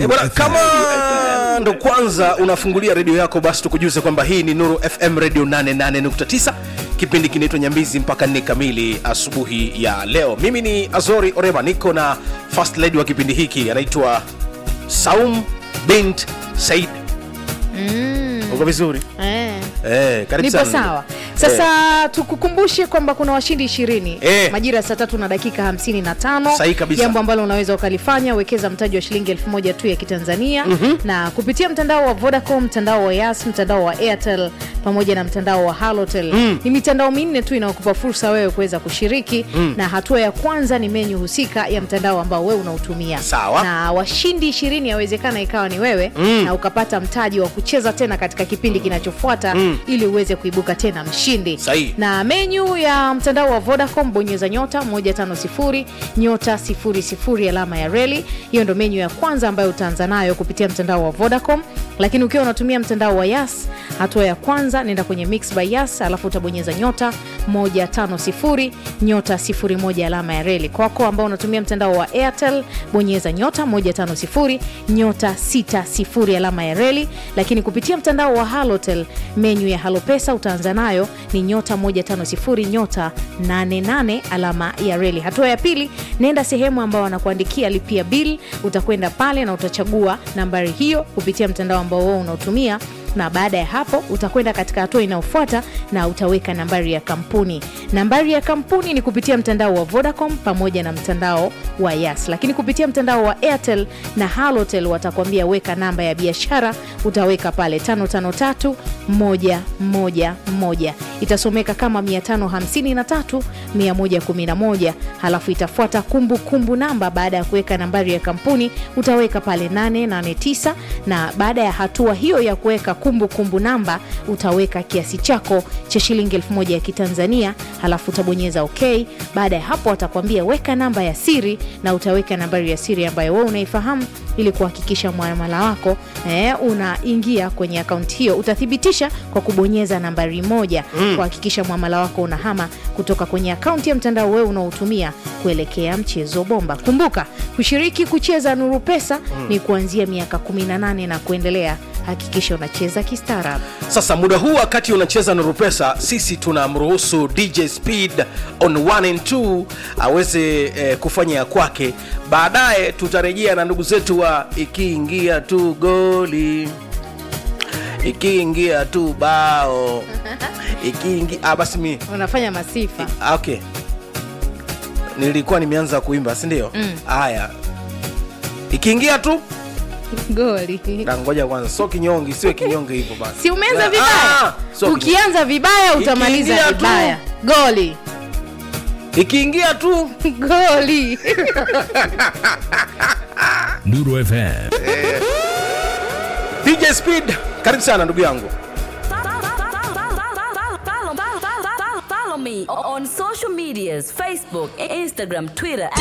Eh, bwana, kama ndo kwanza unafungulia redio yako basi tukujuze kwamba hii ni nuru fm radio 88.9 kipindi kinaitwa nyambizi mpaka nne kamili asubuhi ya leo mimi ni azori orema niko na first lady wa kipindi hiki anaitwa saum bint said Mm. uko vizuri Eh. eh, karibu nipo sana. sawa sasa tukukumbushe kwamba kuna washindi ishirini Eh. majira ya saa tatu na dakika hamsini na tano Sahihi kabisa. jambo ambalo unaweza ukalifanya wekeza mtaji wa shilingi elfu moja tu ya kitanzania mm-hmm. na kupitia mtandao wa vodacom mtandao wa yas mtandao wa airtel pamoja na mtandao wa halotel mm. ni mitandao minne tu inayokupa fursa wewe kuweza kushiriki mm. na hatua ya kwanza ni menyu husika ya mtandao ambao wewe unautumia Sawa. na washindi ishirini yawezekana ikawa ni wewe mm. na ukapata mtaji wa kucheza tena katika kipindi kinachofuata mm. ili uweze kuibuka tena mshindi Sahihi. na menyu ya mtandao wa vodacom bonyeza nyota 150 nyota 00 alama ya reli hiyo ndo menyu ya kwanza ambayo utaanza nayo kupitia mtandao wa vodacom lakini ukiwa unatumia mtandao wa yas hatua ya kwanza nenda kwenye mix by yas alafu utabonyeza nyota 150 nyota 01 alama ya reli kwako ambao unatumia mtandao wa airtel bonyeza nyota 150 nyota 60 alama ya reli lakini kupitia mtandao wa halotel menyu ya halopesa utaanza nayo ni nyota 150 nyota 88 alama ya reli hatua ya pili nenda sehemu ambao wanakuandikia lipia bill utakwenda pale na utachagua nambari hiyo kupitia mtandao ambao wewe unaotumia na baada ya hapo utakwenda katika hatua inayofuata na utaweka nambari ya kampuni nambari ya kampuni ni kupitia mtandao wa vodacom pamoja na mtandao wa yas lakini kupitia mtandao wa airtel na halotel watakwambia weka namba ya biashara utaweka pale 553111 itasomeka kama 553111 halafu itafuata kumbukumbu namba baada ya kuweka nambari ya kampuni utaweka pale 889 na baada ya hatua hiyo ya kuweka kumbukumbu namba utaweka kiasi chako cha shilingi 1000 ya kitanzania halafu utabonyeza ok baada ya hapo watakwambia weka namba ya siri na utaweka nambari ya siri ambayo wewe unaifahamu ili kuhakikisha mwamala wako eh, unaingia kwenye akaunti hiyo utathibitisha kwa kubonyeza nambari moja mm. kuhakikisha mwamala wako unahama kutoka kwenye akaunti ya mtandao wewe unaotumia kuelekea mchezo bomba kumbuka kushiriki kucheza nuru pesa mm. ni kuanzia miaka 18 na kuendelea hakikisha unacheza kistaarabu sasa muda huu wakati unacheza nuru pesa sisi tunamruhusu dj speed on 1 and 2 aweze eh, kufanya ya kwake baadaye tutarejea na ndugu zetu wa ikiingia tu goli ikiingia tu bao ikiingia ah, basi mi unafanya masifa ah, okay nilikuwa nimeanza kuimba sindio haya ikiingia tu goli Na ngoja kwanza so kinyonge siwe kinyonge hivyo basi si umeanza Ah, vibaya so kinyonge. ukianza vibaya utamaliza Ikiingia tu. vibaya goli ikiingia tu goli Nuru FM. dj speed karibu sana ndugu yangu Follow me on social medias Facebook, Instagram, Twitter